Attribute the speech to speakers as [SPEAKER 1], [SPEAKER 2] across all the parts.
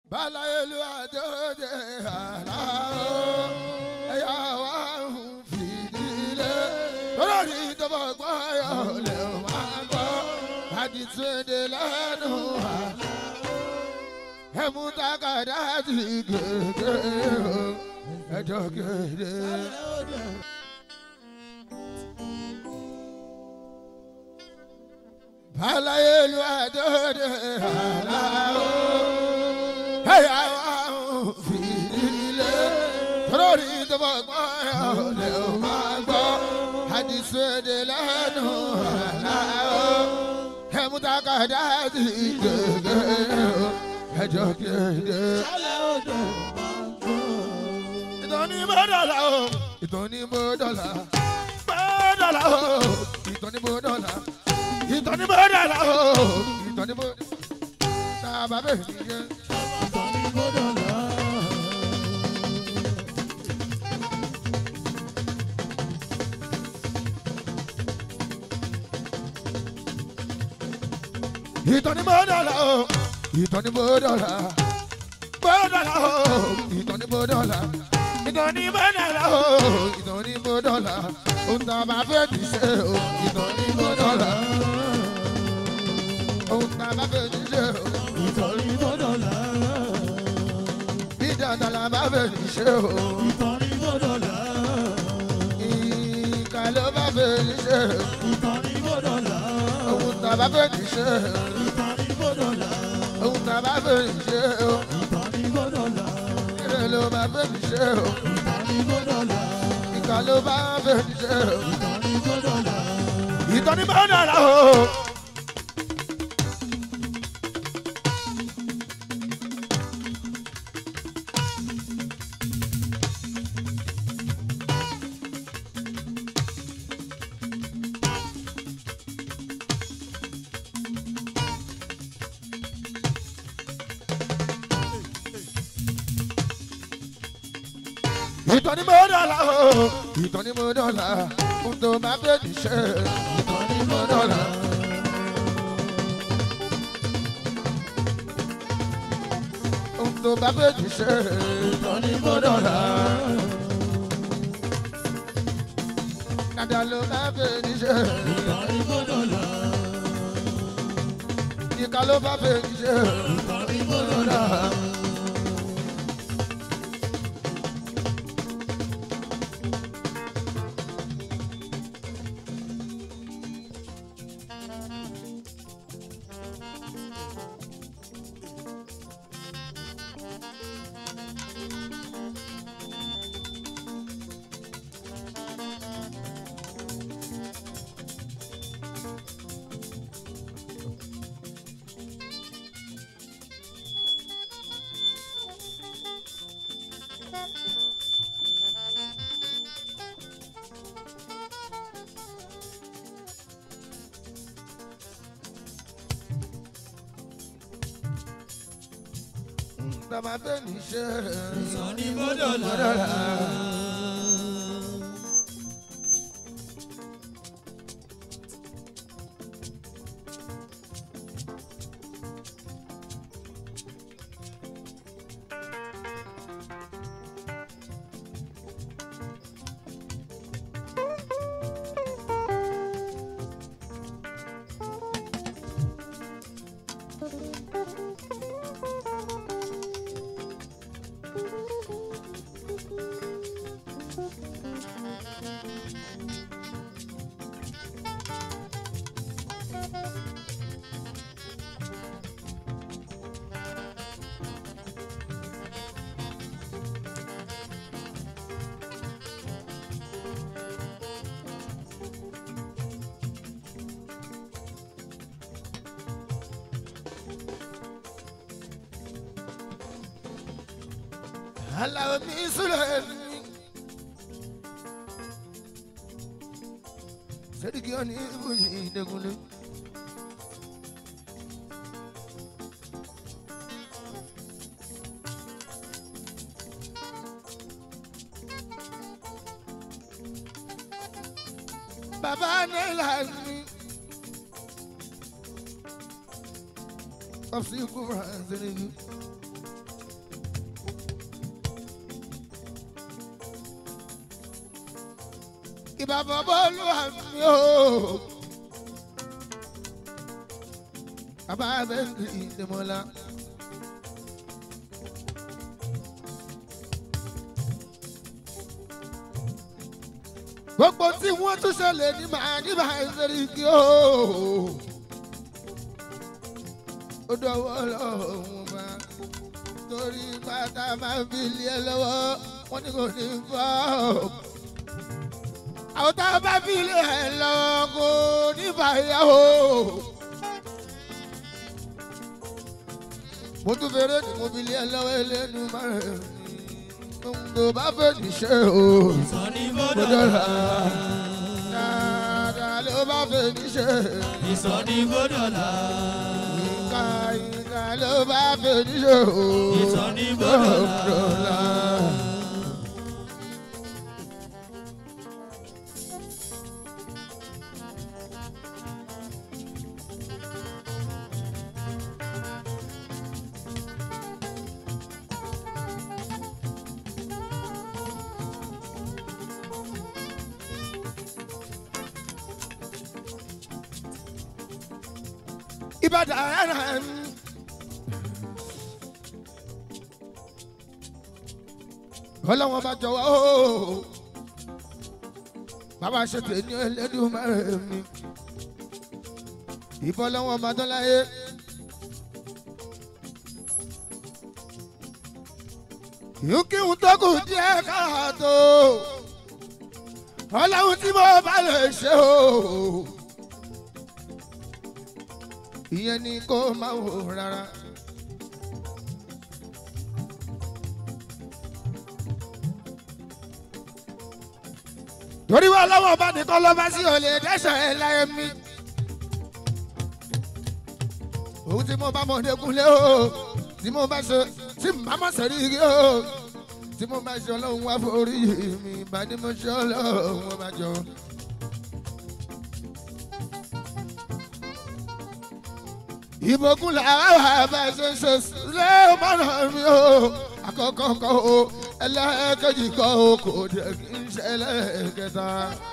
[SPEAKER 1] balaelu adode alao ẹ̀yà wa ń fìdílé lórí ìjọba gbọ́yọ̀ lè máa gbọ́ àdìsúndé lẹ́nu wa ẹ̀mú takàdá ti gègé o ẹjọ́ gèdè. balaelu adode alao ẹ̀yà wa ń fìdílé lórí ìjọba gbọ́yọ̀ lè máa gbọ́ àdìsúndé lẹ́nu wa ẹ̀mú takàdá ti gègé o ẹjọ́ gèdè. ìtàn ní bó dọ̀là o ìtàn ní bó dọ̀là bó dọ̀là o ìtàn ní bó dọ̀là ìtàn ní bó dọ̀là o ìtàn ní bó tá a bá bẹ̀rẹ̀ nìyẹn. ìtàn ní bó dọ̀là o ìtàn ní bó dọ̀là bó dọ̀là o ìtàn ní bó dọ̀là ìtàn ní bó dọ̀là o ìtàn ní bó dọ̀là ohun tá a bá fẹ́ ti ṣe o ìtàn ní bó dọ̀là ohun tá a bá fẹ́ ti ṣe o
[SPEAKER 2] ìtọ́rí gbọ́dọ̀ là
[SPEAKER 1] bí dandan la bá fẹ́ ti ṣe o
[SPEAKER 2] ìtọ́rí gbọ́dọ̀ là
[SPEAKER 1] ìkà ló bá fẹ́ ti ṣe o
[SPEAKER 2] ìtọ́rí gbọ́dọ̀ là
[SPEAKER 1] ohun tá a bá fẹ́ ti ṣe o
[SPEAKER 2] ìtọ́rí gbọ́dọ̀ là
[SPEAKER 1] ohun tá a bá fẹ́ ti ṣe o
[SPEAKER 2] ìtọ́rí gbọ́dọ̀ là
[SPEAKER 1] ire ló bá fẹ́ ti ṣe o
[SPEAKER 2] ìtọ́rí gbọ́dọ̀ là
[SPEAKER 1] ìkà ló bá fẹ́ ti ṣe o.
[SPEAKER 2] ìtọ́rí gbọ́dọ̀ là
[SPEAKER 1] ìtọ́ni bá dára o. ìtọ́ni bá dára o. ìtọ́ni bá dára ohun tó máa fẹ́ ti ṣe ìtọ́ni bá dára. ohun tó bá fẹ́ ti ṣe ìtọ́ni bá dára. dada ló máa fẹ́ ti ṣe
[SPEAKER 2] ìtọ́rí gbọ́dọ̀ là
[SPEAKER 1] ìka ló bá fẹ́ ti ṣe
[SPEAKER 2] ìtọ́rí gbọ́dọ̀ là
[SPEAKER 1] dára. Bàbá fẹ́ ti ṣe
[SPEAKER 2] ìtọ́rí gbọ́dọ̀ là
[SPEAKER 1] dára. Aláwọ̀ mi sílẹ̀ mi. Sẹ́díkì ọ̀ ní ibùyí ìdẹ́gunlé. Bàbá Nílà mi. Ọ̀sìn kúrò àzẹ́rẹ́gì. ìbàbọ̀ bọ́ọ̀lù àmì o. bàbá bẹ́ẹ̀ ní ìdèmọ́lá. gbogbo tí wọ́n tún ṣẹlẹ̀ ní màá ní màá ṣẹlẹ̀ kí o. ó dọ̀wọ́ lọ́hùn bá torí pátá máa ń fi lé ẹ lọ́wọ́ wọ́n ní kò ní fọ́. àwọn tá a bá fi lé ẹ lọ́wọ́ kò ní bàyà o. mo tún fèrè ní mo fi lé ẹ lọ́wọ́ ẹlẹ́nu máa rẹ̀ tó bá fẹ́ níṣẹ́ o.
[SPEAKER 2] Ìsọ̀ní
[SPEAKER 1] mo
[SPEAKER 2] bọ́dọ̀
[SPEAKER 1] dọ̀la
[SPEAKER 2] là.
[SPEAKER 1] dáadáa ló bá fẹ́ níṣẹ́.
[SPEAKER 2] Ìsọ̀ní bọ́dọ̀ là.
[SPEAKER 1] ìka ìka ló bá fẹ́ níṣẹ́ o.
[SPEAKER 2] Ìsọ̀ní bọ́dọ̀ là.
[SPEAKER 1] dọ̀la. Ìbàdàn ara mi. ọlọ́wọ́n bá jọ̀wọ́ o bàbá ṣètò ní ẹlẹ́dùnmọ́rẹ́ mi ìbọn lọ́wọ́ máa dán láyé. yùkíhùn tó kù díẹ̀ káàtó ọlọ́run tí mo bá lè ṣe o ìyẹn ni kó máa wò rárá. torí wọn lọ́wọ́ bá nìkan lọ́ bá sí olè dẹ́sẹ̀ ẹ̀ láyé mi. òun tí mo bá mọ̀ ọ́dẹ́kunlé o tí mo bá ṣe tí mo bá mọ̀ sẹ́rí igi o tí mo bá ṣe ọlọ́run wá forí mi bá ní mo ṣe ọlọ́run wọn bá jọ. ìbòkun làwọn àbá ṣe ṣe lé mọ́nà mi o àkọ́kọ́ kọ́ o ẹlẹ́ẹ̀kejì kọ́ o kò dé kí n ṣẹlẹ̀ kẹta.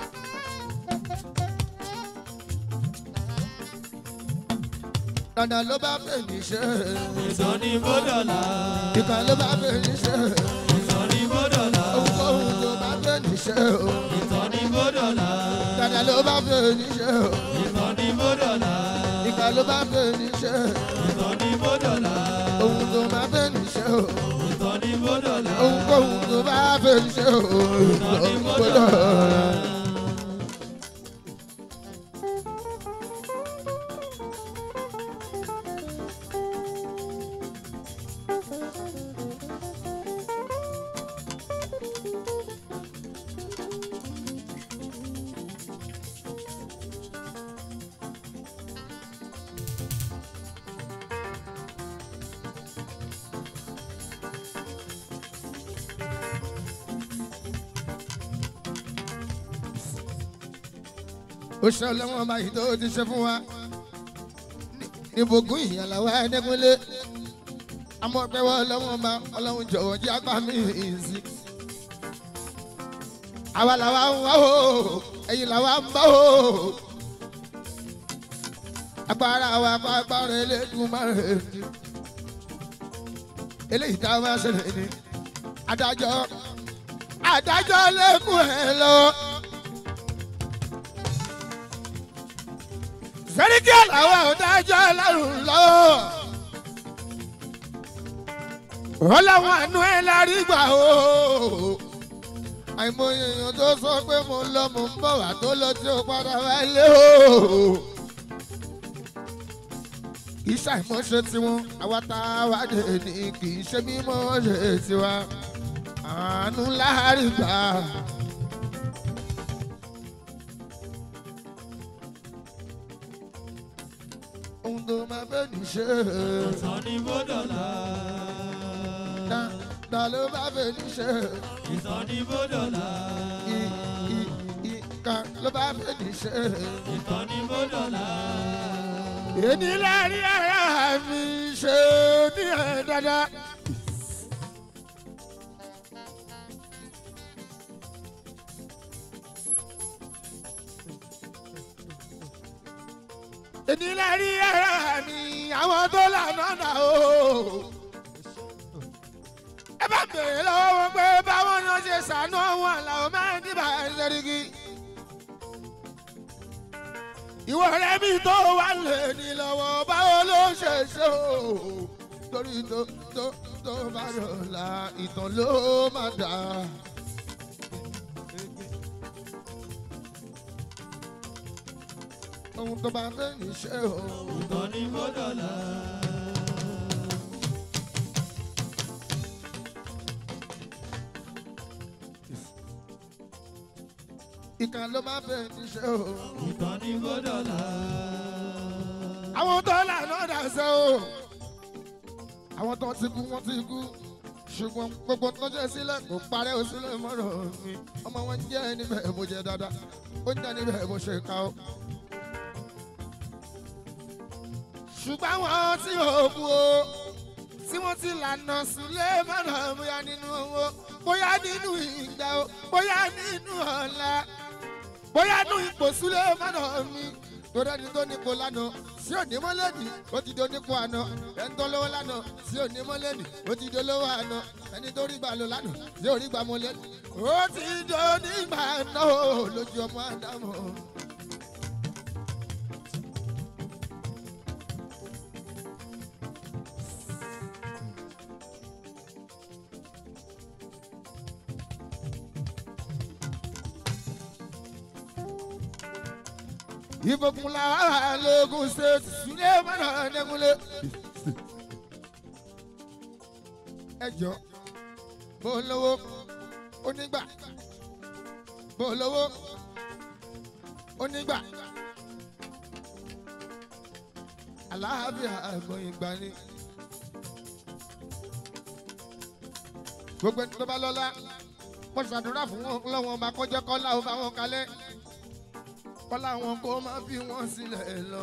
[SPEAKER 1] dandan ló bá fẹ́ mi ṣe
[SPEAKER 2] Ìsọ̀ní bọ́dọ̀ là.
[SPEAKER 1] ìkan ló bá fẹ́ mi ṣe
[SPEAKER 2] Ìsọ̀ní bọ́dọ̀ là.
[SPEAKER 1] ohunkóhun tó bá fẹ́ mi ṣe o
[SPEAKER 2] Ìsọ̀ní bọ́dọ̀ là.
[SPEAKER 1] dandan ló bá fẹ́ mi ṣe o
[SPEAKER 2] Ìsọ̀ní bọ́dọ̀ là.
[SPEAKER 1] ìkan ló bá fẹ́ mi ṣe
[SPEAKER 2] Ìsọ̀ní bọ́dọ̀ là.
[SPEAKER 1] ohun tó bá fẹ́ mi ṣe o
[SPEAKER 2] Ìsọ̀ní bọ́dọ̀ là.
[SPEAKER 1] ohunkóhun tó bá fẹ́ mi ṣe o gbọ́dọ̀. ó ṣe ọlọ́wọ́n báyìí tó ti ṣe fún wa níbogún ìyànláwá ẹ̀ẹ́dẹ́gbẹ́lé amọ̀pẹ́wọ́ ọlọ́wọ́n bá ọlọ́run jọ̀wọ́ jẹ́ apá mi sí. àwa làwa ń wá o ẹ̀yin làwa ń bá o agbára wa kọ́ agbára eléegun máa rẹ̀ ní. eléyìí tá a máa ṣẹlẹ̀ ní adájọ́ adájọ́ lẹ́kùn ẹ̀ lọ. sẹ́ríkì àlàwọ̀ ọ̀dájọ́ ọlọ́run lọ́wọ́. ọlọ́run àánú ẹ̀ lárí gbà o. àìmọye èèyàn tó sọ pé mo ń lọ mo ń bọ̀ wá tó lọ tí ó padà wálé o. kì í ṣàìmọ̀ṣe tiwọn àwa tá a wá dé ní kì í ṣe mímọ́ ṣe tiwa. àánú lárí gbà. ohun tó máa fẹ́ ní ṣe.
[SPEAKER 2] Ìsọ̀ní bọ́dọ̀ là.
[SPEAKER 1] ta ta ló bá fẹ́ ní ṣe.
[SPEAKER 2] Ìsọ̀ní bọ́dọ̀ là.
[SPEAKER 1] i i i ka ló bá fẹ́ ní ṣe.
[SPEAKER 2] Ìsọ̀ní bọ́dọ̀ là.
[SPEAKER 1] èmi lárí ara mi ṣe ní ẹ̀ dáadáa. ìdílé rí ẹ̀rọ mi àwọn tó lànà nà o. ẹ bá bèrè lọ́wọ́ wọn pé báwọn náà ṣe ṣàánú àwọn àlàó máa ń dìbà ṣẹ́ríkì. ìwọ rẹ mi tó wà lè ní lọ́wọ́ báwo ló ṣe ṣe o. torí tó tó tó bá dọ̀la ìtàn ló máa dà. ohun tó bá fẹ́ ní ṣe o.
[SPEAKER 2] ìtàn ni mo dọ̀là.
[SPEAKER 1] ìkà ló bá fẹ́ ní ṣe o.
[SPEAKER 2] ìtàn ni mo dọ̀là.
[SPEAKER 1] àwọn tó lànà dàsẹ́ o. àwọn tó ti kú wọ́n ti kú. ṣùgbọ́n gbogbo tó jẹ́ sílẹ̀ kò parẹ́ o sílẹ̀ mọ́rọ̀ mi. ọmọ wọn jẹ́ níbẹ̀ bó jẹ́ dáadáa. ó jẹ́ níbẹ̀ bó ṣe ká o. ṣùgbọ́n àwọn tí ò kú o. tí wọ́n ti lànà sílẹ̀ mọ́rọ̀ bóyá nínú owó bóyá nínú ìgbà o bóyá nínú ọ̀la bóyá nínú ipò sílẹ̀ mọ́rọ̀ mi torí ẹni tó nípò lánàá sí òní mọ́lẹ́nì ó ti di onípò àná ẹni tó lówó lánàá sí òní mọ́lẹ́nì ó ti di olówó àná ẹni tó rí gbà lò lánàá sí òrí gbà mọ́lẹ́nì ó ti di onígbà náà lójú ọmọ àdámọ̀. ìfòkun làwọn lóògùn state sílẹ̀ mọ́nà ẹ̀dẹ́gunlé. ẹ jọ bó lówó onígbà bó lówó onígbà aláàbíà àgbọn ìgbà ni. gbogbo ẹni tó bá lọ́lá wọ́n ṣàdúrà fún wọn lọ́wọ́ ọba kọjá kọ́lá ó bá wọn kalẹ̀ kọ́lá wọn kó má fi wọ́n sílẹ̀ lọ.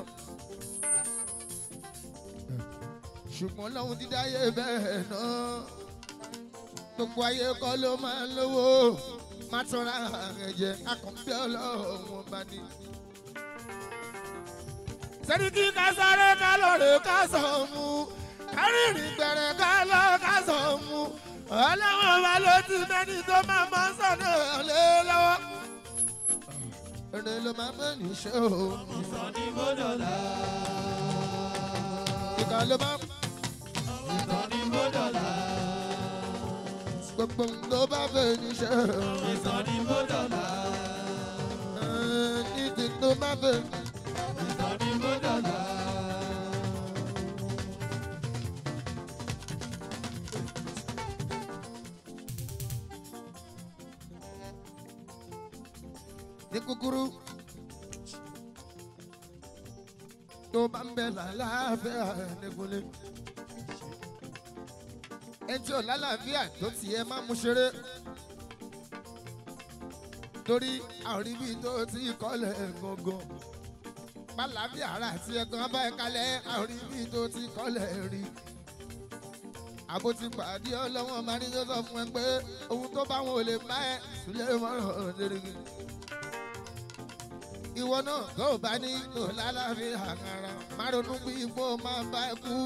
[SPEAKER 1] ṣùgbọ́n lọ́hun ti dáyé bẹ́ẹ̀ náà gbogbo ayé kọ́ ló máa ń lówó má tọ́ra rẹ̀ jẹ́ akọ̀ǹpẹ́ ọlọ́run ọba ni. sẹ́ríkì ká sáré ká lọ́ọ̀rẹ́ ká sọ̀ mú kárìnrìn gbẹ̀rẹ̀ ká lọ́ ká sọ̀ mú ọlọ́run ọba ló ti mẹ́ni tó máa mọ́ sọ̀nà lé lọ́wọ́ èrè ló máa bẹ́ ní ṣe o.
[SPEAKER 2] ìtàn ni mo dọ̀là.
[SPEAKER 1] ìkà ló máa
[SPEAKER 2] ìtàn ni mo dọ̀là.
[SPEAKER 1] gbogbo ló bá bẹ́ ní ṣe o.
[SPEAKER 2] ìtàn ni mo dọ̀là.
[SPEAKER 1] ní ti tó bá bẹ́.
[SPEAKER 2] ìtàn ni mo dọ̀là.
[SPEAKER 1] ní kúkúrú tó bá ń bẹ lálàáfíà nìkúlé. ẹjọ́ lálàáfíà tó tiẹ̀ máa mú ṣeré torí àrí bíi tó ti kọ́lẹ̀ gangan pàlàbí ara àti ẹ̀gbọ́n bá ẹ kalẹ̀ àrí bíi tó ti kọ́lẹ̀ rí àbó ti pàdé ọlọ́wọ́n máa ní tó sọ fún ẹ pé ohun tó bá wọn ò lè bá ẹ sílẹ̀ mọ́ràn lérigi ìwọ náà tó o bá ní lò lálàáfíà àkàrà má ronú bí ipò máa bá ẹ kú.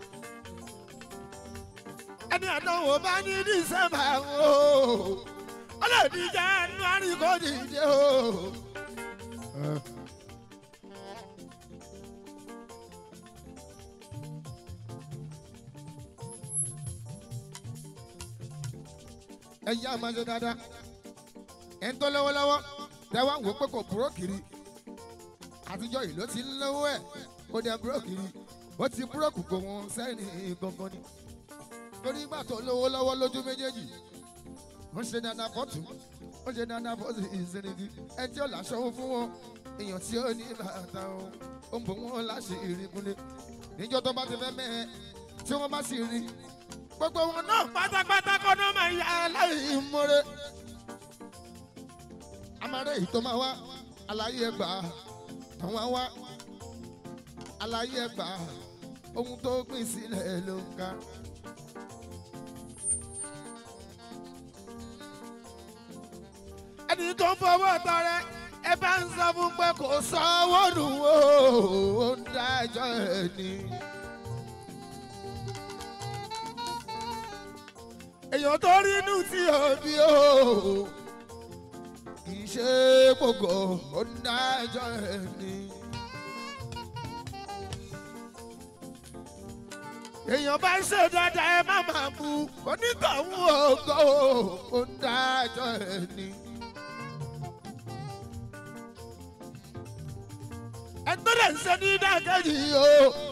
[SPEAKER 1] ẹni àdánwò bá ní dísẹ́mbà o ọlọ́ọ̀dì January kò dìde o. ẹ yá máa ṣe dáadáa ẹ ń tọ́ lọ́wọ́lọ́wọ́ tẹ́wọ́n wò pé kò búrò kiri àtijọ́ yìí ló ti ń lówó ẹ̀ ó dẹ búrò kiri ó ti búrò kù kò wọ́n sẹ́yìn gangan ni torí ìgbà tó lówó lọ́wọ́ lójú méjèèjì wọ́n ṣe dáadáa fọ́tù wọ́n ṣe dáadáa fọ́tù ìsinmi ẹ tí ó láṣọ fún wọn èèyàn tí ó ní bàtà o ó ń bò wọ́n láṣẹ ìrìnkúnlé níjọ́ tó bá ti fẹ́ mẹ́ẹ̀ tí wọ́n bá sì rí gbogbo wọn náà pátápátá kọ́ náà máa yá aláìmoore amáré yìí tó máa wá àlàyé ẹgbà àwọn wá àlàyé ẹgbà ohun tó gbìn sílẹ̀ ló ń ká. ẹni tó ń fọwọ́ tọrẹ ẹ bá ń sọ fún pé kò sanwó nù ó ó ń dájọ́ ẹ̀ ni. èèyàn tó rí inú tí òbí o kì í ṣe gbogbo ó ń dájọ́ ẹ̀ ni. èèyàn bá ń ṣe dáadáa ẹ má máa bu onítọ̀hún ògo ó ń dájọ́ ẹ̀ ni. ẹgbẹ́ rẹ̀ ń ṣe ní dákẹ́jì o.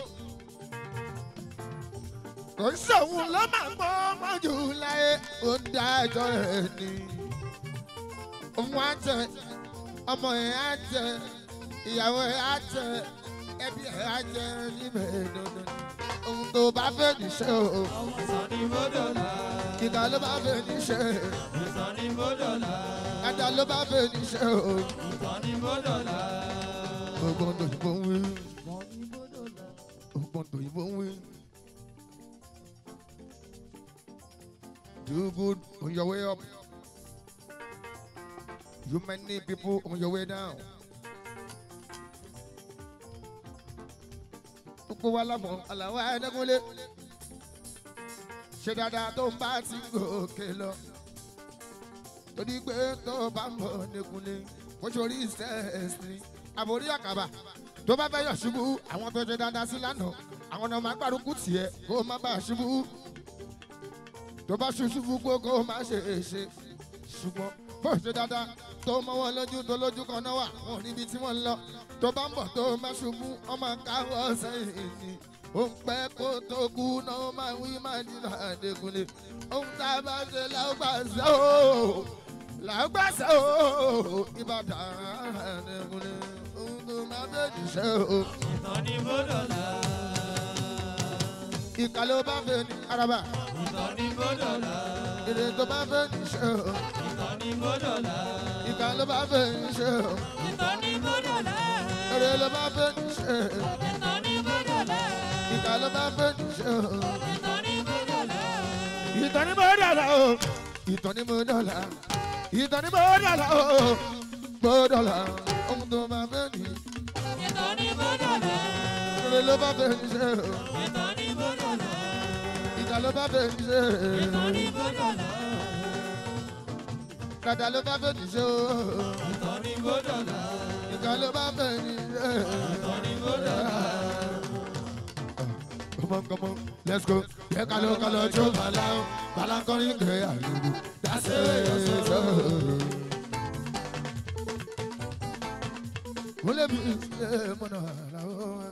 [SPEAKER 1] kò ń ṣòun ló máa gbọ́ mọ́jú láyé ó ń dájọ́ ẹ̀ ni. òun á tẹ ọmọ ẹ̀ á tẹ ìyàwó ẹ̀ á tẹ ẹbí ẹ̀ á tẹ níbẹ̀ dandan. ohun tó bá fẹ́ níṣẹ́ o
[SPEAKER 2] Ìtàn ni mo dọ̀là.
[SPEAKER 1] kíkà ló bá fẹ́ níṣẹ́
[SPEAKER 2] Ìtàn ni mo dọ̀là.
[SPEAKER 1] ẹ̀dá ló bá fẹ́ níṣẹ́ o.
[SPEAKER 2] Ìtàn ni mo dọ̀là.
[SPEAKER 1] ọgbọ́n tó yìnbọn ń wí ọgbọ́n tó yìnbọn ń wí. Do good on your way up. You many people on your way down. Gbogbo wa lámọ̀ àlàwọ̀ ẹ̀ẹ́dẹ́gúnlé. Ṣé dáadáa tó ń bá ti gòkè lọ? Torí pé tó bá ń bọ̀ nìkúnlé, kó sórí stairs ni. Àbórí àkàbà tó bá fẹ́ yọ̀ ṣubú, àwọn tó ṣe dáadáa sí lánàá. Àwọn náà máa gbárùkù tiẹ̀ kó má bàa ṣubú tó bá ṣuṣu fún gbogbo má ṣe é ṣe ṣùgbọ́n bó ṣe dáadáa tó mọ́wọ́ lójú tó lójú kan náà wà wọn ò níbi tí wọ́n ń lọ tó bá ń bọ̀ tó má ṣubú ọmọ káwọ́ sẹ́yìn ni ó ń pẹ́ kó tó kú náà ó máa wí máa nínú àdékùnlé ohun tá a bá ṣe làgbà ṣe ó làgbà ṣe ó ìbàdàn àdékùnlé ohun tó máa bẹ̀rẹ̀ ṣe ó
[SPEAKER 2] Ìtàn ni mo dọ̀là.
[SPEAKER 1] ìkà ló bá fẹ́ ní araba
[SPEAKER 2] Ìtàn ni mo dọ̀là.
[SPEAKER 1] èrè tó bá fẹ́ ní ṣe ó.
[SPEAKER 2] Ìtàn ni mo dọ̀là.
[SPEAKER 1] ìkà ló bá fẹ́ ṣe o
[SPEAKER 2] Ìtàn ni mo dọ̀là.
[SPEAKER 1] èrè ló bá fẹ́ ṣe
[SPEAKER 2] Ìtàn ni mo dọ̀là.
[SPEAKER 1] ìkà ló bá fẹ́ ṣe o.
[SPEAKER 2] Ìtàn ni mo dọ̀là.
[SPEAKER 1] ìtàn ni mo dọ̀la o ìtàn ni mo dọ̀la ìtàn ni mo dọ̀la o mo dọ̀la ohun tó bá fẹ́ ní
[SPEAKER 2] Ìtàn ni mo dọ̀là.
[SPEAKER 1] èrè ló bá fẹ́ ṣe o
[SPEAKER 2] Ìtàn ni mo dọ̀là.
[SPEAKER 1] ìkà ló bá fẹ́ ṣe
[SPEAKER 2] Ìtàn ni mo dọ̀là.
[SPEAKER 1] dàdà ló bá fẹ́ ṣe o
[SPEAKER 2] Ìtàn ni mo dọ̀là.
[SPEAKER 1] ìkà ló bá fẹ́ ṣe.
[SPEAKER 2] Ìtàn ni mo dọ̀là.
[SPEAKER 1] Come on, come on, let's go. Yẹ ká ló ká lọ jó bàlá o, bàlá ń kọrin kẹ́ àlùkò. Dáṣẹ́ sọ. Mo lè bí ṣe mọ̀nà àlàó.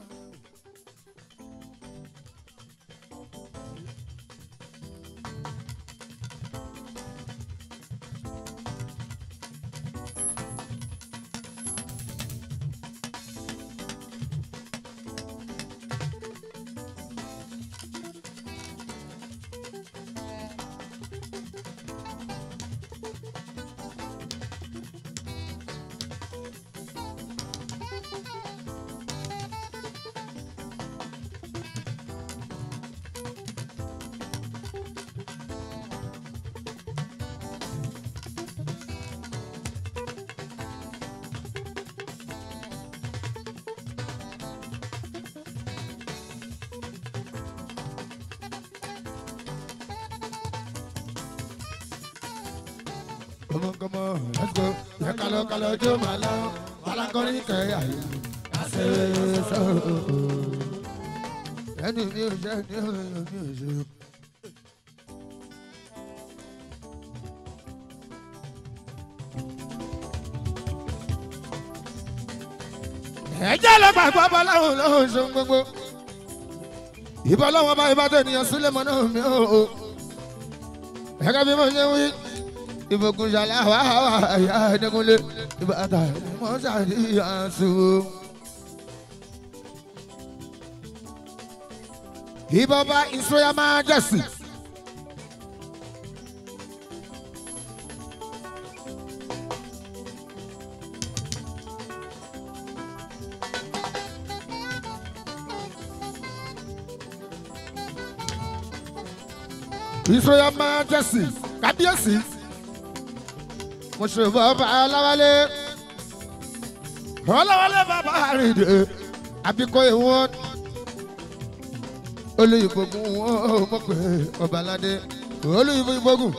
[SPEAKER 1] Come on, come on, let's go. Yẹ ká ló ká lọ jó bàlá o, bàlá ń kọrin kẹ́ àlùkò. Dáṣẹ́ sọ. Ẹni mi ò ṣe, ẹni mi ò ṣe. ẹjẹ́ lọ gbàgbọ́ bọ́ láwọn lọ́wọ́ ṣeun gbogbo ìbọn lọ́wọ́ bá ibà tó ènìyàn sílẹ̀ mọ́ náà mi ò gẹ́gẹ́ bí mo ṣe wí ìfòkùn ṣàlẹ̀ àwa àwa àyà ẹ̀dẹ́gunlé ìbàdà mọ́ ṣàdíyàn sùn. ìbọn bá ìṣòyà máa jẹ̀sì. Israel Majesty kábíyèsí mo ṣe bọ́ bá aláwálé ọlọ́wọ́lẹ́ bàbá àrìndè àbíkọ́ ìwọ́n olùyìnbógun wọn ò mọ̀ pé ọbaládé olùyìnbógun.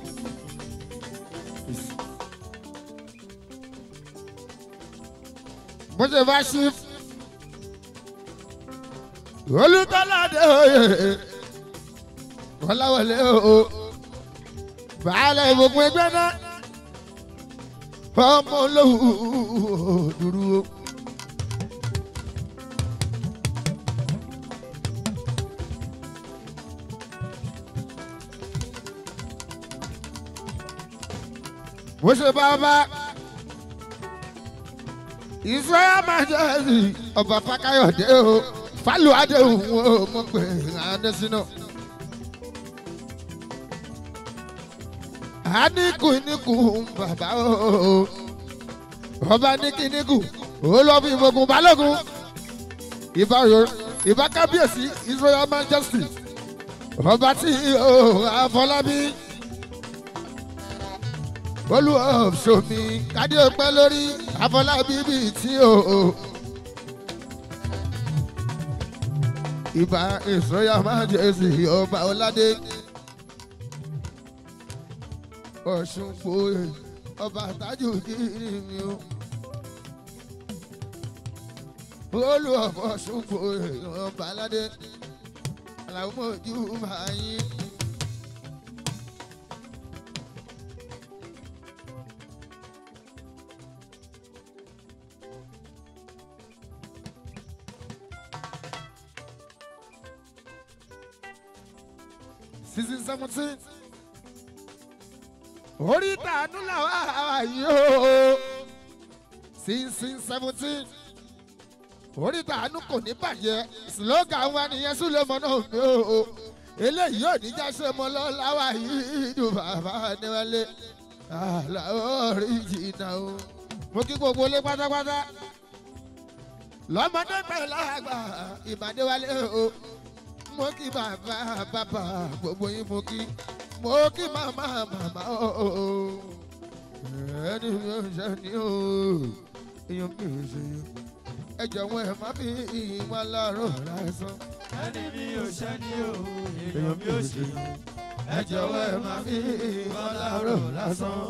[SPEAKER 1] mo ṣe bá ṣí olùtọ́ládé oyè ọláwọlé o bàálẹ̀ ìbòkun ẹgbẹ́ náà ọmọ olówó dúró. bó ṣe bá bá israel majesty ọba fakayode o falu adéhùn o mọ̀ pé adésínà. àníkùníkù bàbá o ọba níkíníkù ó lọ fi ìbòkun balógun ìbá ìbá kábíyèsí israel majesty ọba tí o àfọlábí olùwàsómi kádé ọpẹ lórí àfọlábí bíi tí o. ìbá ìsọyà májèsì ọba ọládé ọ̀ṣun fòye ọba àtàjù kiri mi o. olùwàfọ̀ ọ̀ṣun fòye ọba aládé aláwọ̀ mọ̀jú máa yín. season seventeen orí tàánú làwọn àwa yìí o season seventeen orí tàánú kò ní bàjẹ́ slogan wa nìyẹn súlẹ̀mọ́ náà mi o eléyìí ò ní jáse mọ́ lọ́láwà yìí dùn bàbá níwálé àlàó rí jìnnà o mo kí gbogbo ilé pátápátá lọ́mọdé pẹ̀lú àgbà ìbàdíwálé o mo kí bàbá bàbá gbogbo yín mo kí mo kí màmá màmá o ẹni mi ò ṣe ni o èèyàn mi ò ṣe yẹn ẹ jọ̀wọ́ ẹ má fi ìwà lọ́rùn lásán.
[SPEAKER 2] ẹni mi ò ṣe ni o èèyàn mi ò ṣe
[SPEAKER 1] ẹ jọ̀wọ́ ẹ má fi ìwà lọ́rùn lásán.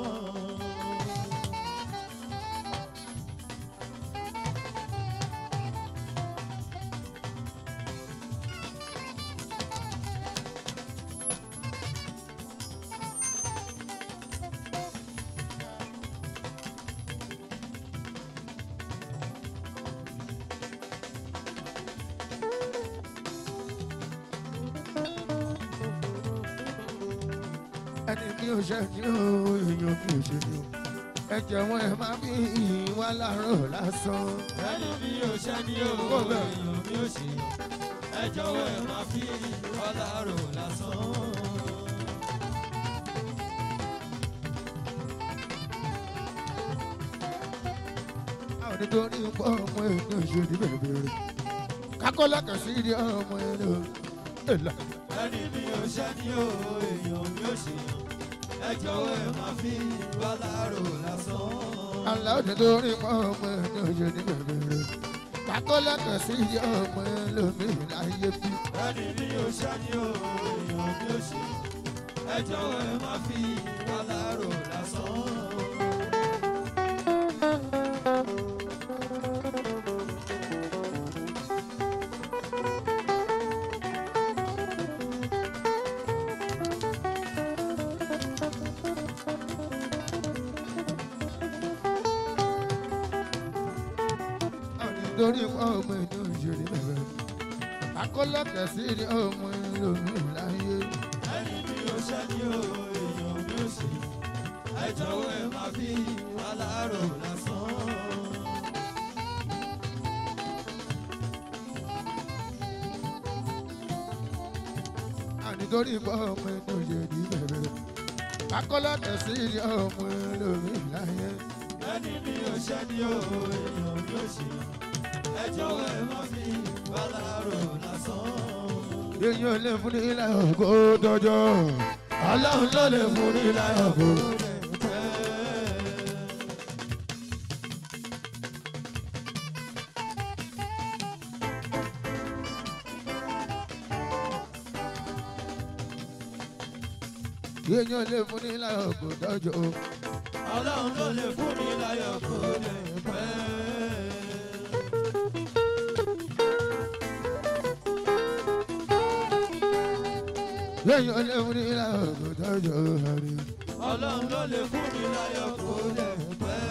[SPEAKER 1] ẹni mi ò ṣe ni o èèyàn mi ò ṣe ni o ẹ jọ̀wọ́ ẹ má fi ìwà lọ́rùn lásán.
[SPEAKER 2] ẹni mi ò ṣe ni o èèyàn mi ò ṣe ẹ jọ̀wọ́ ẹ má fi ọlá rò lásán.
[SPEAKER 1] àwọn nítorí pọ̀ ọmọ èèyàn ṣe ní bẹ̀rẹ̀ kákọ́lá kan sí ní ọmọ èèyàn èlà.
[SPEAKER 2] ẹni mi ò ṣe ni o èèyàn mi ò ṣe ẹ jọ̀wọ́ ẹ má fi ọlá rò lásán.
[SPEAKER 1] àlà òde tó rí mọ́ ọmọ èèyàn ṣe ní bẹ̀rẹ̀ kákọ́lá kan sí ní ọmọ èèyàn láyé bí.
[SPEAKER 2] ẹni mi ò ṣe ni o èèyàn mi ò ṣe ẹ jọ̀wọ́ ẹ má fi ọlá rò lásán.
[SPEAKER 1] àwọn nítorí pọ̀ ọmọ èèyàn ṣe ní bẹ̀rẹ̀ kákọ́lá kan sí ní ọmọ èèyàn láyé.
[SPEAKER 2] ẹni mi ò ṣe ni o èèyàn mi ò ṣe ẹ jọ̀wọ́ ẹ má fi ọlá rò lásán.
[SPEAKER 1] àwọn nítorí pọ̀ ọmọ èèyàn ṣe ní bẹ̀rẹ̀ kákọ́lá kan sí ní ọmọ èèyàn láyé.
[SPEAKER 2] ẹni mi ò ṣe ni o èèyàn mi ò ṣe ẹ jọ̀wọ́ ẹ má fi ọlá rò lásán.
[SPEAKER 1] èèyàn lè fún ní ilẹ̀ ògo dọjọ́ ọlọ́run ló lè fún ní ilẹ̀ ògo. èèyàn lè fún ní láyọ̀ kò tọ́jú.
[SPEAKER 2] ọlọ́run ló lè fún mi láyọ̀ kó lè pẹ́.
[SPEAKER 1] èèyàn lè fún ní láyọ̀ kò tọ́jú.
[SPEAKER 2] ọlọ́run ló lè fún mi láyọ̀ kó lè pẹ́.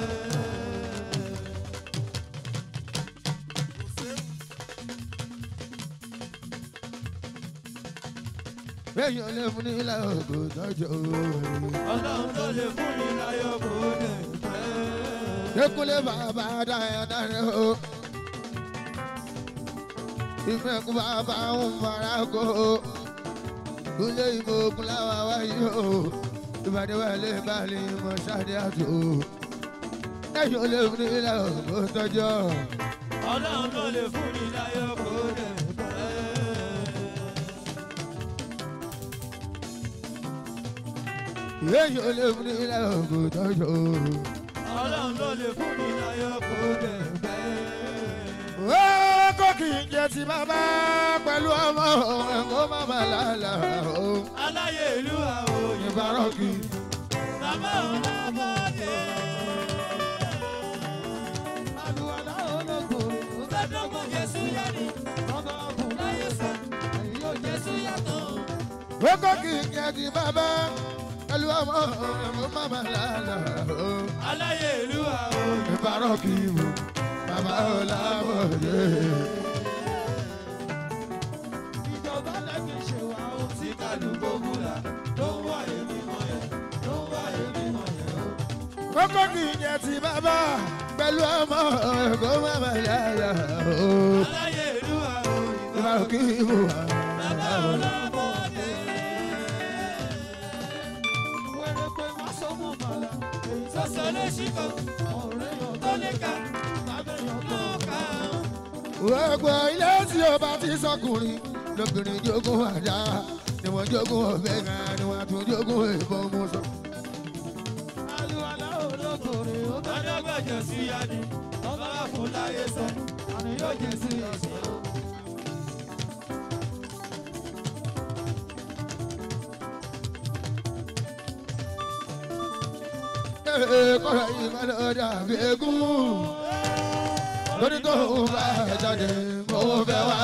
[SPEAKER 1] èèyàn lè fún ní láyọ̀ kò tọ́jú.
[SPEAKER 2] ọlọ́run ló lè fún mi láyọ̀ kó lè pẹ́.
[SPEAKER 1] Ekule bàbá dáyà dáyà o. Ìfẹ́kù bàbá ń fara kó o. Kúlé ìbò kúláwá wáyé o. Ìbàdí wà lè balẹ̀ mọ̀ sáré àtò. Ẹ̀yọ́ lè fún ilé òkú tọ́jọ́.
[SPEAKER 2] ọlọ́run ló lè fún mi láyọ̀ kó lè pẹ́.
[SPEAKER 1] Ẹ̀yọ́ lè fún ilé òkú tọ́jọ́.
[SPEAKER 2] ọlọ́run ló lè fún mi láyọ̀ kó lè pẹ́.
[SPEAKER 1] Ó kò kì í jẹ ti bàbá pẹ̀lú ọmọ ẹ̀kọ́ bàbá lálá o.
[SPEAKER 2] aláyé ìlú àwọn òyìnbó
[SPEAKER 1] Ìbárọ̀kì.
[SPEAKER 2] bàbá òun lábọ́dé. àlùwàlá ológo ògbẹ́dọ́gbọ̀n jésù yẹni ọba ọkùnrin láyé sọ èyí yóò jésù yàtọ̀.
[SPEAKER 1] Kókó kì í jẹ́ ti bàbá pẹ̀lú ọmọ ẹ̀mú màmá lálá o.
[SPEAKER 2] aláyé ìlú àwọn òyìnbó.
[SPEAKER 1] Ìbárọ̀ kì í mú bàbá ọ̀làbọ̀dé.
[SPEAKER 2] ìjọba lẹ́gbẹ̀ẹ́ ṣe wá ohun tí kálukú múra ló ń wá èmi mọ̀ yẹn ló ń wá èmi mọ̀ yẹn o.
[SPEAKER 1] Kókó kì í jẹ́ ti bàbá pẹ̀lú ọmọ ẹ̀mú màmá lálá o.
[SPEAKER 2] aláyé ìlú àwọn òyìnbó.
[SPEAKER 1] Ìbárọ̀ kì í mú
[SPEAKER 2] bàbá ọlọ́mọdé. wẹ́rẹ́ pé má sọ mọ́ màlá èyí tó sọ léṣi kan ọ̀rẹ́ yàn tó lè ka lábẹ́yàn tó kà á.
[SPEAKER 1] Gbogbo ilé tí o bá ti sọkùnrin lóbìnrin jogún àdá ni wọ́n jogún ọ̀bẹ kan ni wọ́n tún jogún ìbọn mú sọ.
[SPEAKER 2] Àlùwàlá olókòrè ó bá dọ́gbẹ̀jẹ̀ sí yanni ọba wà fún láyé sọ àní yóò jẹ sí ẹ̀sìn o.
[SPEAKER 1] kọ́ra yìí má lọ dàbí egún. lórí tó ń bá jáde mo fẹ́ wá.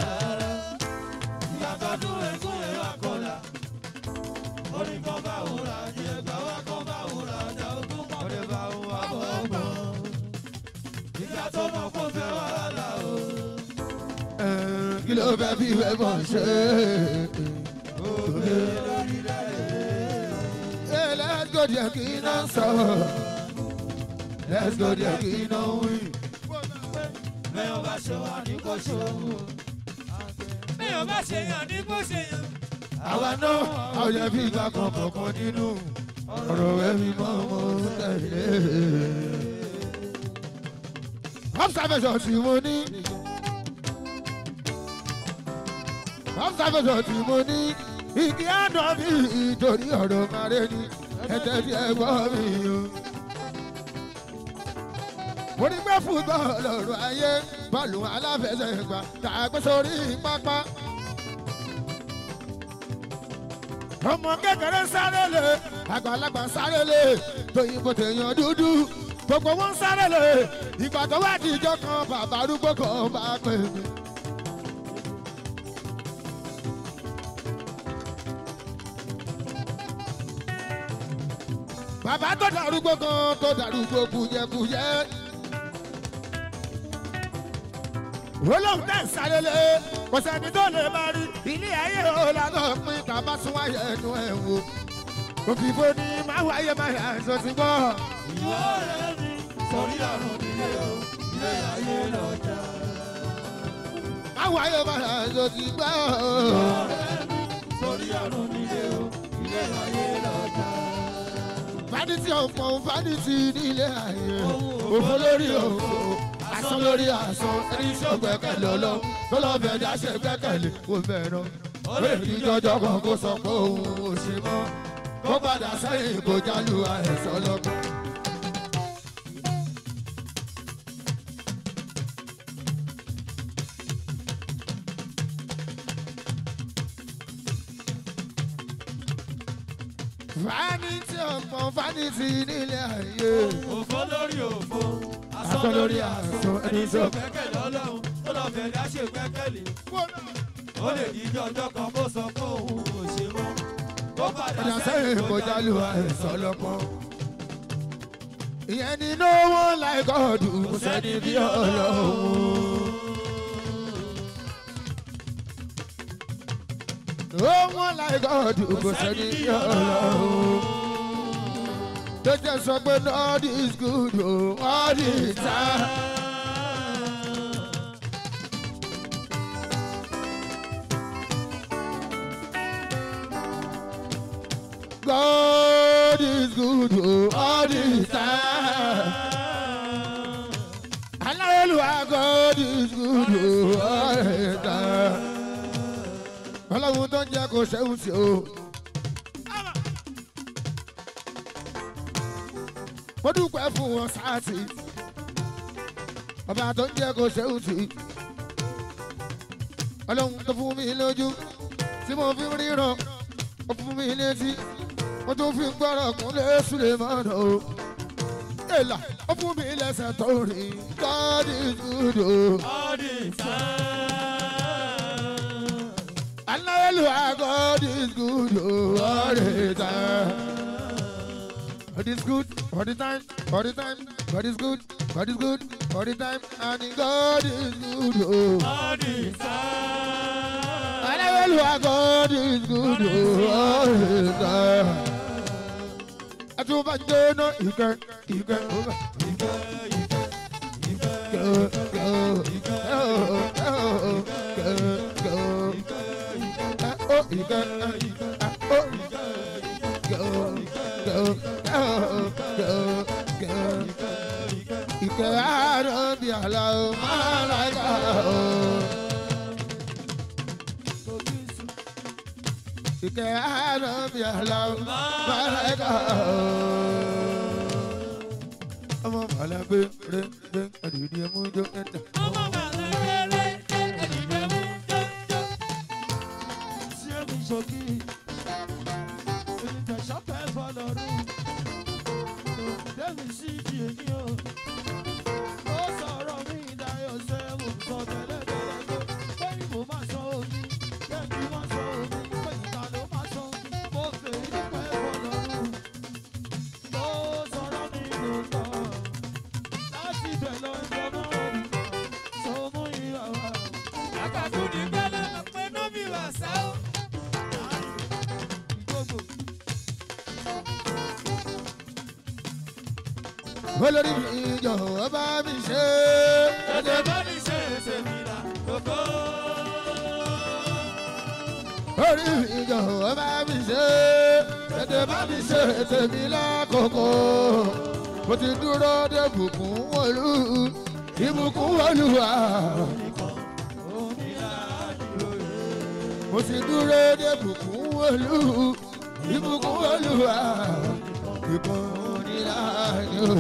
[SPEAKER 2] ìyàtọ̀ dún ẹ̀kún ẹ̀rọ àkọlà orí kan bá wúrà ní ẹgbà wá kan bá wúrà ní ogún kan lè bá òun wá bọ̀ ọgbọ̀n. ìgbà tó mọ̀ kó fẹ́ wàhálà o.
[SPEAKER 1] kí ló fẹ́ fi ìwé bọ̀ ṣe.
[SPEAKER 2] òkè lórílẹ̀
[SPEAKER 1] Hey, let's go there kí iná sọ. let's go there kí iná wí.
[SPEAKER 2] mẹ́yàn bá ṣe wà ní kò ṣe òun. mẹ́yàn bá ṣe yàn ní kò ṣe yàn.
[SPEAKER 1] àwa náà a ò yẹ fi ìgbà kan kọ̀ọ̀kan nínú ọ̀rọ̀ ẹ̀mí mọ́ mo tẹ̀lé. observation tí mo ní. observation tí mo ní. ìdí àná mi ìtorí ọ̀rọ̀ màrẹ́ ni ẹ̀tẹ́ tí ẹ gbọ́ mi o. mo ní pé fúgbọ́ lọ́rọ̀ ayé bọ́ọ̀lù aláfẹsẹ̀gbá tá a gbé sórí pápá ọmọ kékeré sáré lé àgbàlagbà sáré lé tóyìnbó tèèyàn dúdú gbogbo wọn sáré lé ìgbà tó wá di ìjọ kan bàbá arúgbó kan bá pè mí. bàbá tó darúgbó kan tó darúgbó kújẹkújẹ. olóhùn tẹ̀ sáré lé kò sẹ́ni tó lè máa rí ilé ayé o lànà pín tàbá sún wáyé ẹnu ẹ̀ wò. òfìfo ni máa wáyé máa yà ẹ̀sọ́ ti gbọ́.
[SPEAKER 2] ìwọ ọ̀rẹ́ mi sọrí àrùn nílé o ilé ayé lọ́jà.
[SPEAKER 1] máa wáyé máa yà ẹ̀sọ́ ti gbọ́.
[SPEAKER 2] ọ̀rẹ́ mi sọrí àrùn nílé o ilé ayé lọ́jà.
[SPEAKER 1] fádìtì ọ̀pọ̀ fádìtì nílé ayé òfò lórí òfò asán lórí asán ẹni tí ó gbẹ́kẹ̀lé ọlọ́ tó lọ́ fẹ́ dáṣẹ́ gbẹ́kẹ̀lé kó fẹ́ràn. ó lè fi jọjọ kan kó sọ pé òun ò ṣe mọ́ kó padà sẹ́yìn kó jálù àìsàn lọ́gbọ́n. vanity ọ̀pọ̀ vanity nílé ayé.
[SPEAKER 2] òfò lórí òfò
[SPEAKER 1] Asán lórí asán,
[SPEAKER 2] ẹni
[SPEAKER 1] ẹni
[SPEAKER 2] tó
[SPEAKER 1] tó-
[SPEAKER 2] gbẹ́kẹ̀lé ọlọ́run ó lọ bẹ̀rẹ̀ àṣẹ gbẹ́kẹ̀lé ó lè díjọ́ ọjọ́ kan kó sọ pé òun ò ṣe mọ́ ó padà
[SPEAKER 1] Ọjà sẹ́yìn kò jálù àìsàn lọ́pọ̀. Ìyẹn ni no one like God kò sẹ́ni bí ọlọ́run. No one like God kò sẹ́ni bí ọlọ́run. Tó jẹ́ sọ pé all is good o, all is time. God is good o, all the time. Aláyélúwà God is good o, all the time. Ọlọ́run tó ń jẹ́ kó ṣẹ́hùn sí o. Mo dúpẹ́ fún wọn sáàtì. Ọba tó ń jẹ́ kó ṣẹ́hùn sí. Ọlọ́run tó fún mi lójú tí mo fi ń ríran ó fún mi létí mo tún fi gbọ́rọ̀ kúnlẹ̀ Sulemana o. èlà ó fún mi lẹ́sẹ̀ tó rìn God is good o.
[SPEAKER 2] all the time.
[SPEAKER 1] aláyélúwà God is good o. all the time. God is good all the time all the time God is good God is good all the time and God is good o.
[SPEAKER 2] all the time.
[SPEAKER 1] aláyélúwà God is good o. all the time. àtúbàjẹ́ náà ìkẹ́ ìkẹ́ òkè.
[SPEAKER 2] Ìkẹ́, ìkẹ́, ìkẹ́,
[SPEAKER 1] go, go, go, go, go, go. Ah, oh, you go, ah, ah, oh, go, go, go, go, go. Ìkẹ́ àárọ̀ bí àlá o, máa ra ẹ̀ka o. Ìkẹ́ àárọ̀ bí àlá o, máa ra ẹ̀ka o. Ọmọ màlá gbé rẹ̀ gbé àdìrí ẹmú jó ẹ̀ta.
[SPEAKER 2] ọmọ bàbá kéré ẹ̀dìdẹ́ mú jọ́jọ́. sí ẹ̀mí ṣòkì ènìtẹ̀ ṣọ́pẹ́ fọlọ́run lẹ́mi sí ìdí èmi o. ó sọ̀rọ̀ mi ìdáyọ̀ sẹ́wọ̀n sọ tẹ́lẹ̀ tẹ́lẹ̀ pé pé ìbò máa sọ omi kẹ́kì máa sọ omi pé ìta ló máa sọ mo fè é nípẹ́ fọlọ́run. ó sọ̀rọ̀ mi lòótọ́ láti bẹ̀ lọ ìjọba òrùka sọ mú ìwà wa. àkàtú ní gbẹ́lẹ́ pé nóbì wà sá o. gbogbo
[SPEAKER 1] olórí mi jọ̀wọ́ bá mi ṣe.
[SPEAKER 2] tètè bá mi ṣe èsè mi là kókó.
[SPEAKER 1] orí mi jọ̀wọ́ bá mi ṣe. tètè bá mi ṣe tèmi lákòókò. mo ti dúró de bùkún wọlú ìbùkún wọlúwa. mo ti dúró de bùkún wọlú ìbùkún wọlúwa. ìbùkún nílá yóò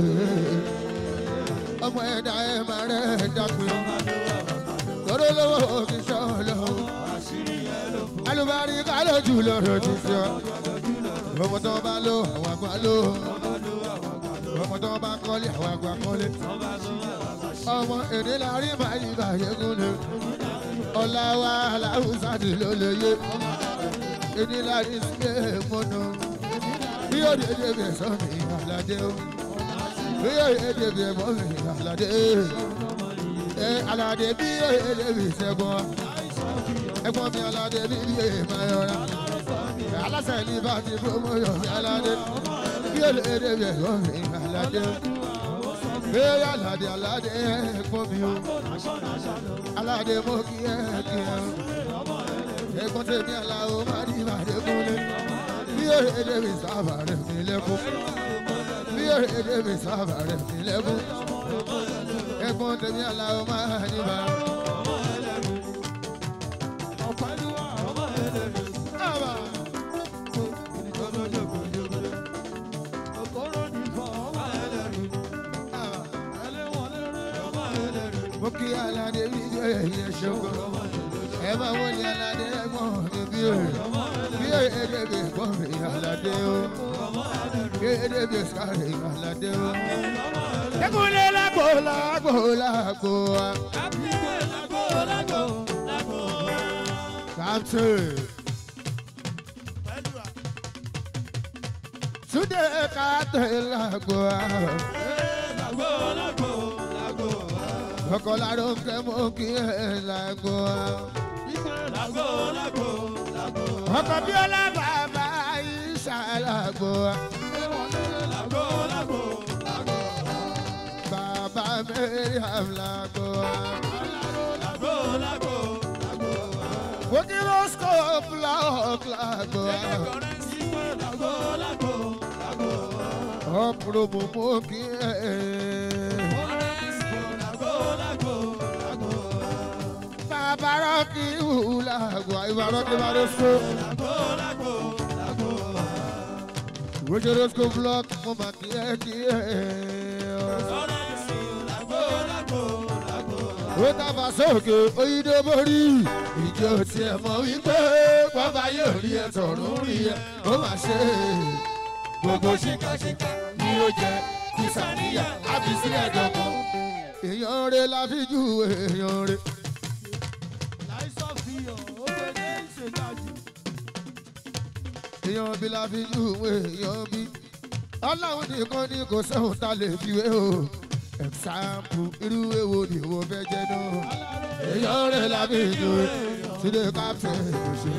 [SPEAKER 1] ọmọ ẹ̀dá ẹ̀ máa rẹ̀ dápẹ́ lọ́dọ̀ lọ́wọ́ kì í sọ lọ́wọ́ alubari kálọ̀ jù lọ́rọ̀ ti sọ ọmọ tó bá lò àwọn àgbà lò ọmọ tó bá kọ́lé àwọn àgbà kọ́lé ọmọ èdè láàrin báyìí báyìí gúnlẹ̀ ọ̀la wa aláwùsá ti ló lè yé èdè láàrin sílẹ̀ mọ́nà bí yóò dédé bẹ̀ sọ mi àlàdé o bí yóò dédé bẹ̀ mọ́ mi àlàdé ẹ àlàdé bí yóò dédé bẹ̀ sẹ́gun ẹ̀gbọ́n mi aládé bí ilé máa yọra aláṣẹ ní bá ti promotion mi aládé bí eléde bí ẹ̀gbọ́n mi aládé bí aládé aládé ẹ̀gbọ́n mi o aládé mo kí ẹ kí ẹ o ẹ̀gbọ́n tèmi aláwo má ní ìbàdí kúnlẹ̀ bí eléde bí sábà rẹ̀ mi lẹ́kún bí eléde bí sábà rẹ̀ mi lẹ́kún ẹ̀gbọ́n tèmi aláwo má ní ìbàdí.
[SPEAKER 2] ọ̀pẹ̀lúwà ọmọ ẹlẹ́rìí. Òkòrò ní ìfọ̀ ọmọ ẹlẹ́rìí. Ẹlẹ́wọ̀n lérè ọmọ ẹlẹ́rìí.
[SPEAKER 1] mo kí aládé bí ẹyẹ ṣogo ẹ máa wọlé aládé ẹ̀gbọ́n mi bí o bí kéde kọrin aládé o kéde bí sáré aládé o. Ekunle lágbo lágbo lágbo wa. Captain. Túndé Captain lágbo wa. Ọkọ̀ láró ń kẹ́ mọ́ kí ẹ lágbo wa. Ọkọ̀ bí ọlá bàbá Ìṣà lágbo wa. Bàbá Mẹ́ríàm lágbo wa. Wókí Roscoe Block lágbo wa. Ọ̀pọ̀lọpọ̀ mú mú kí ẹ. Bàbá Rọ́kì wù lágbo wa. Ìbá Rọ́kì bá Roscoe. Wókí Roscoe Block mú mà kí ẹ kí ẹ. ó tàbá sókè oyídó borí ìjọ tiẹ̀ mọ̀ wípé bàbá yóò rí ẹ tọ̀run rí ẹ ó mà ṣe gbogbo ṣìkàṣìkà ni ó jẹ kìsàníyà àbí sílẹ̀ dọ̀kan. èèyàn rẹ̀ la fi ju èèyàn rẹ̀. èèyàn bí la fi ju èèyàn bí ọlọ́run nìkan ni kò sóhun tá lè fi wé o ẹ̀sáàpù irú èwo ni wo fẹ́ jẹ́ náà. èèyàn rẹ̀ lábẹ́ ìjọ túnde káfẹ́ ìṣe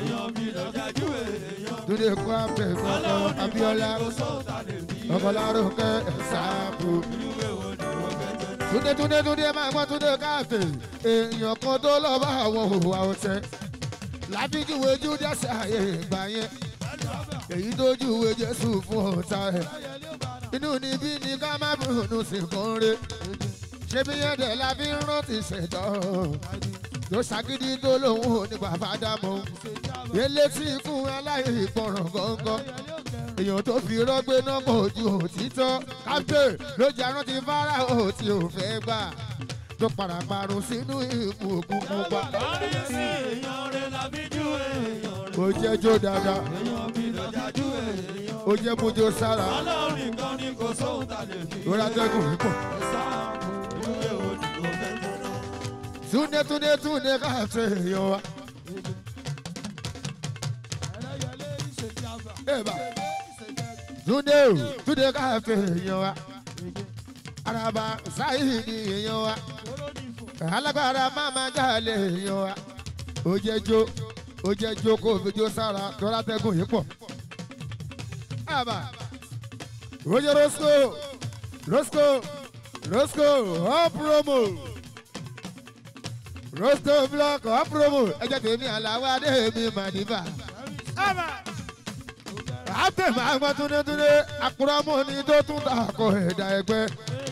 [SPEAKER 1] túnde káfẹ́ kọ́kọ́ abiola ọkọlárúkẹ́ ẹ̀sáàpù. túnde túnde túnde máa gbọ́ túnde káfẹ́ èèyàn kan tó lọ bá àwọn òwò àwọ̀tẹ́ lábíjúwe júdásì ààyè ìgbà yẹn èyí tó júwe jésù fún ọ̀tá ẹ̀ inú níbí ni ká má bùnú sí kan re ṣé bí yẹn dẹ̀ la fi ń rántí ṣẹ̀dọ̀ tó ṣàgídí tó lòun ò ní bàbá dámọ̀ elétí ikú aláìgbọràn gángan èèyàn tó fi rọ́gbé náà kò ju òtítọ́ kápẹ́ ló jẹ́ arántí fáráò tí ò fẹ́ gbà tó padà parun sínú ikú òkun pupa ó jẹ́ jó dáadáa ó jẹ́ bójó sára lórí atẹ́gùn yìí pọ̀. túnde túnde túnde káàtó èèyàn wa. Eba. túnde o túnde káàtó èèyàn wa. araba sáyé ni èèyàn wa. alágbára máma jáde èèyàn wa. ó jẹ́ jó ó jẹ́ jó kó fi jó sára lórí atẹ́gùn yìí pọ̀. Aba. Roger Roscoe, Roscoe, Roscoe, up promo. Roscoe block, up promo. Ẹ jẹ́ tèmi àlàó adé mi màdìbà. Àtẹ̀ máa gbọ́ túndétúndé, àkùrọ̀mọ́ ni tó tún ta àkọ ẹ̀dá ẹgbẹ́.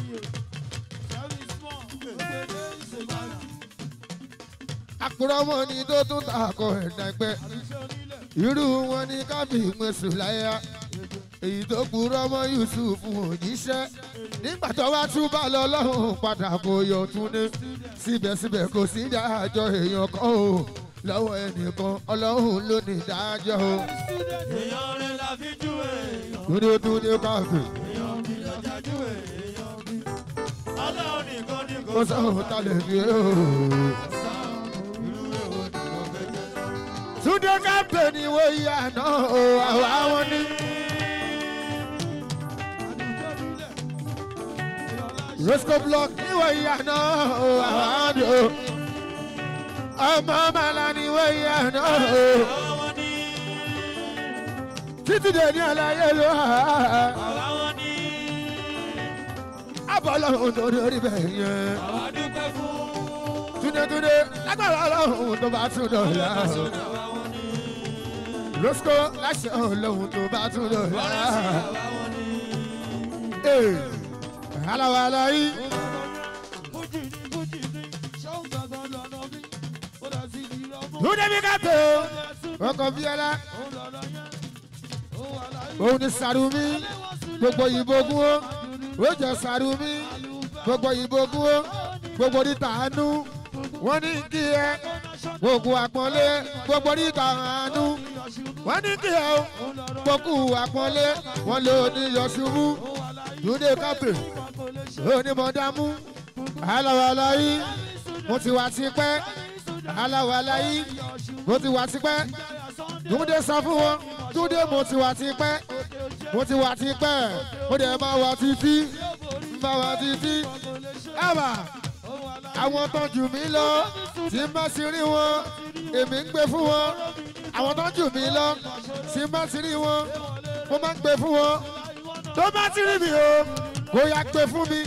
[SPEAKER 1] Àkùrọ̀mọ́ ni tó tún ta àkọ ẹ̀dá ẹgbẹ́. Irú wọn ni kábí mẹ́sùn láyà èyí tó kúrọ́ mọ́ yusuf òjíṣẹ́ nígbà tó wá túbà lọ lọ́hùn padà kò yọ túnde síbẹ̀síbẹ̀ kò sí dájọ́ èèyàn kan o lọ́wọ́ ẹnìkan ọlọ́hun ló ní dájọ́ o.
[SPEAKER 2] èèyàn rẹ̀ la fi jú èèyàn.
[SPEAKER 1] túnde túnde káfí
[SPEAKER 2] èèyàn bí lọ́jà jú èèyàn bí. ọlọ́run nìkan ni kò
[SPEAKER 1] kó sọ̀rọ̀ ta lè fi o.
[SPEAKER 2] irú èwo ni mo fẹ́ jẹ́ náà.
[SPEAKER 1] túnde káfí ni wọ́n yà náà o àwa wọn ní. Roscoe block níwọ̀ ìyá náà o àwa ni o. ọmọ màlá níwọ̀ ìyá náà o.
[SPEAKER 2] àwọn ní
[SPEAKER 1] títí dé ní àlàyé ló hà á.
[SPEAKER 2] àwọn ní
[SPEAKER 1] abọ́lọ́hún tó lórí bẹ́ẹ̀ yẹn.
[SPEAKER 2] àwa dúpẹ́ fún.
[SPEAKER 1] túndétúndé lágbára ọlọ́hún tó bá tún dọ̀la.
[SPEAKER 2] àwọn ní
[SPEAKER 1] Roscoe láṣẹ ọlọ́hún tó bá tún dọ̀la.
[SPEAKER 2] àwọn ní.
[SPEAKER 1] ee aláwa aláyí
[SPEAKER 2] fújì ní fújì ní ṣọ́ọ̀ gbàgbọ́ lọ́nà bí. ó dà sí ìdí ọmọ.
[SPEAKER 1] túndé bí ká tó ọkọ̀ bíọ́lá
[SPEAKER 2] òun lọ́nà yẹn. òun wà láyé.
[SPEAKER 1] òun ni sàrùmí gbogbo ìbò gún ó ó jẹ sàrùmí gbogbo ìbò gún ó gbogbo níta àánú wọ́n ní kí ẹ gbogbo àpọ́nlé gbogbo níta àánú wọ́n ní kí ẹ o pọ́kú àpọ́nlé wọ́n lò ní yọ̀ṣubú dúdé kápẹ́ onímọ̀dámú aláwàlá yìí mo ti wà tipẹ́ aláwàlá yìí mo ti wà tipẹ́ dúdé sọ fún wọn dúdé mo ti wà tipẹ́ mo ti wà tipẹ́ mo dẹ̀ máa wà títí máa wà títí ẹ̀bà àwọn tó jù mí lọ tí má sì rí wọn èmi ń gbé fún wọn àwọn tó jù mí lọ tí má sì rí wọn mo máa ń gbé fún wọn tó bá ti rí mi o kò yá gbé fún mi.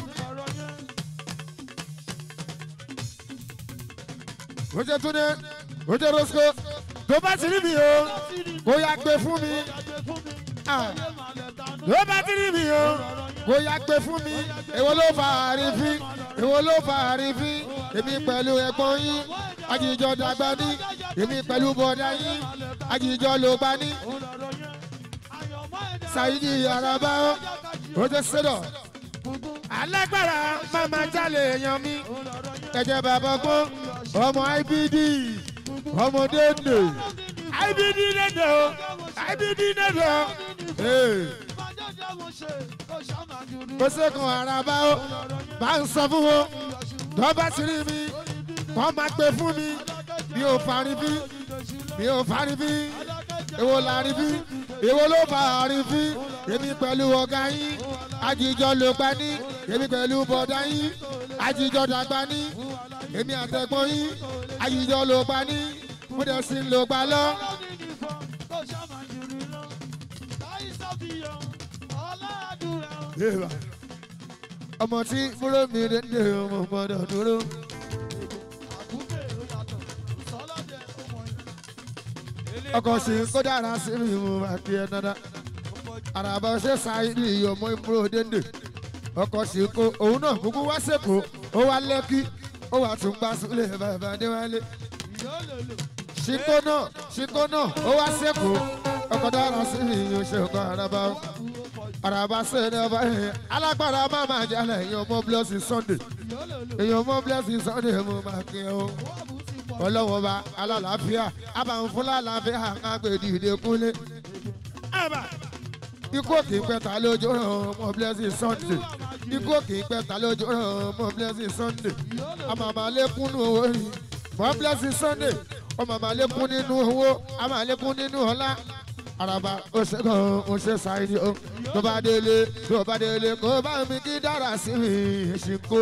[SPEAKER 1] ó jẹ́ túnde ó jẹ́ rosco tó bá ti rí mi o kò yá gbé fún mi. Ah. tó bá ti rí mi o kò yá gbé fún mi. èwo ló fa àrífín èwo ló fa àrífín èmi pẹ̀lú ẹ̀gbọ́n yín àjíjọ dàgbà ní èmi pẹ̀lú bọ̀dá yín àjíjọ ló gbà ní. Saidi Araba ó jẹ́ sẹ́dọ̀. alágbára máma jalè èèyàn mi ẹ̀jẹ̀ bàbá gbọ́n ọmọ IBD ọmọ dédé IBD dédé o IBD dédé o. ó ṣèkùn Araba ó bá ń sọ fún wọn tó bá ti rí mi wọ́n máa gbé fún mi mi ò farin bí mi ò farin bí èwo la rí bí èwo ló fa àrífín èmi pẹ̀lú ọ̀gá yín àjíjọ ló pa ní èmi pẹ̀lú bọ̀dá yín àjíjọ dàgbà ní èmi àtẹ̀gbọ́n yín àjíjọ ló pa ní mo dẹ̀ sí ló pa lọ. ọmọ tí fúró mi lè dé ọmọ gbọ́dọ̀ dúró. ọkọ̀ sí kó dára sí mi mo máa kí ẹ dáadáa àràbà ṣe ṣáìdì ọmọ ìmúrò dénde ọkọ̀ sí kó òun náà kúkú wá sẹ́kọ̀ọ́ ó wá lẹ́kí ó wà tún gbá sílẹ̀ bàbá déwálé ṣíkó náà ṣíkó náà ó wá sẹ́kọ̀ọ́ ọkọ̀ dára sí mi yóò ṣe ọkọ̀ àràbà àràbà ṣe ní ọba yẹn alágbára máa máa jalè èèyàn mọ́ blọ́ọ̀sì sunday èèyàn mọ́ blọ́ọ̀sì sunday mo máa kí ẹ o ọlọ́wọ́ bá alálàáfíà abàǹfúnlá làáfíà àgbèdì ìdẹ́kúnlé. ikú òkè pẹ́ta lójú ràn ọmọ blessing sunday ikú òkè pẹ́ta lójú ràn ọmọ blessing sunday ọmọ àmàlékún nínú owó rí mọ blessing sunday ọmọ àmàlékún nínú owó àmàlékún nínú ọlá araba ó ṣe kàn ó ṣe ṣáìdì ó tó bá délé tó bá délé kó bá mi kí dára sí mi ṣìkó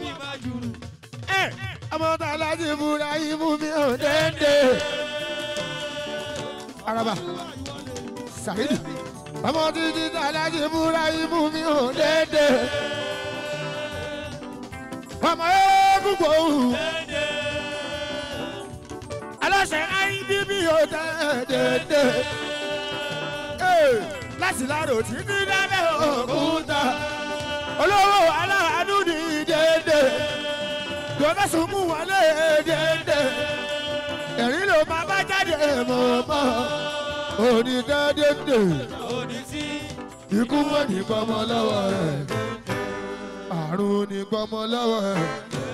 [SPEAKER 1] ọmọ tá a láti búra yìí mú mi ò dédé. araba Saheed ọmọ títí tá a láti búra yìí mú mi ò dédé. ọmọ eégún gbòòrùn aláṣẹ IDB ò dédé. láti láàrò títí dábẹ́ òkúta olówó aláàánú ní dédé gbọ́dọ̀ sùn mú wọlé dédé ẹ̀rín ló máa bá jáde mọ̀ọ́mọ́ onídàádédé ikú mọ̀ ní gbọ́mọ lọ́wọ́ rẹ̀ àrùn ní gbọ́mọ lọ́wọ́ rẹ̀.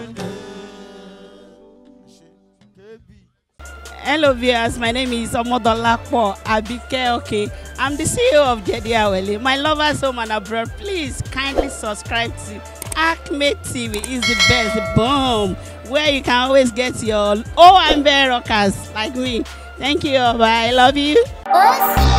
[SPEAKER 3] Hello viewers, my name is Omodolapo Abike Okay. I'm the CEO of Jedi Awele. My lovers home and abroad, please kindly subscribe to Acme TV. is the best. Boom! Where you can always get your OMB rockers like me. Thank you. Bye. I love you.
[SPEAKER 4] Us.